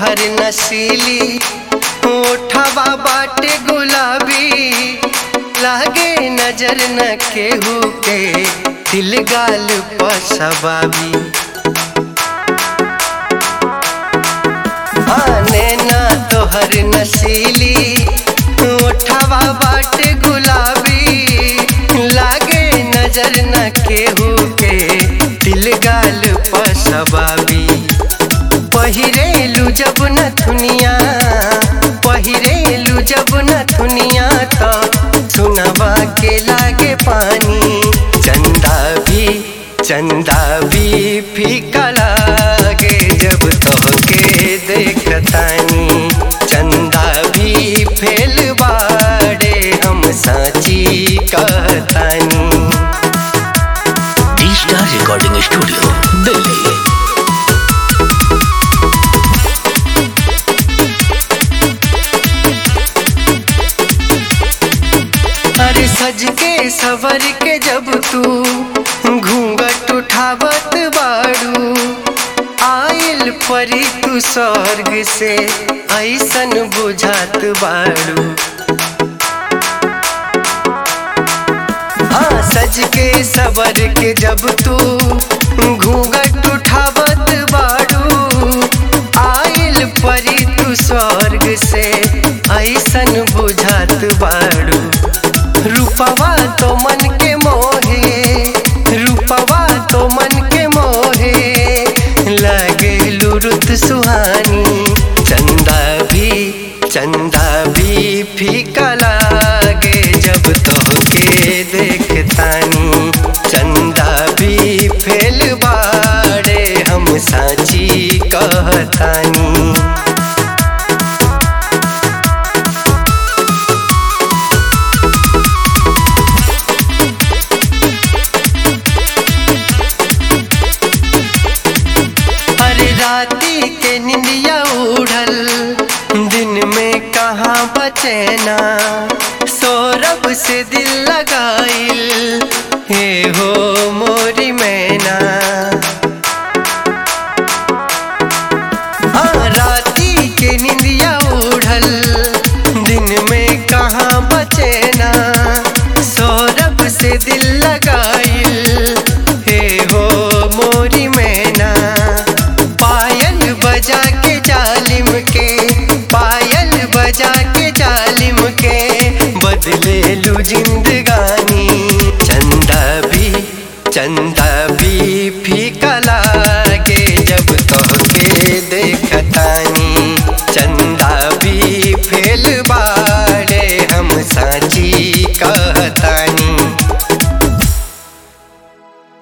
तोहर नशीली ओठवा बाटे गुलाबी लागे नजर न केहू के दिल गाल पसबाबी आने ना तोहर नशीली ओठवा बाटे गुलाबी लागे नजर न केहू के दिल गाल पसबाबी पहिरेलू जब न थुनिया पहिरेलू जब न थुनिया तो सुनवा के लागे पानी चंदा भी चंदा भी फीका लागे जब तोहके देखतानी चंदा भी फेल बाड़े हम साची कहतानी D star recording studio Delhi अरे सज के सवर के जब तू घूंघट उठावत बाड़ू आयल परी तू स्वर्ग से ऐसन बुझात बाड़ू हाँ सज के सवर के जब तू घूंघट उठावत बाड़ू आयल परी तू स्वर्ग से ऐसन बुझात बाड़ू रूपवा तो मन के मोहे रूपवा तो मन के मोहे लगे लुरुत सुहानी चंदा भी चंदा भी फीका लागे जब तोहके देखतानी चंदा भी फेल बाड़े हम साची कहतानी अरे राती के निंदिया उड़ल दिन में कहाँ बचेना सौरभ से दिल लगाइल हे हो मोरी मैना हाँ राती के निंदिया उड़ल दिन में कहाँ बचेना सौरभ से दिल लगाइल हे हो मोरी मैना पायल बजा के जालिम के पायल बजा के जालिम के बदले लू जिंदगानी चंदा भी चंदा भी फीका लागे जब तोहके देख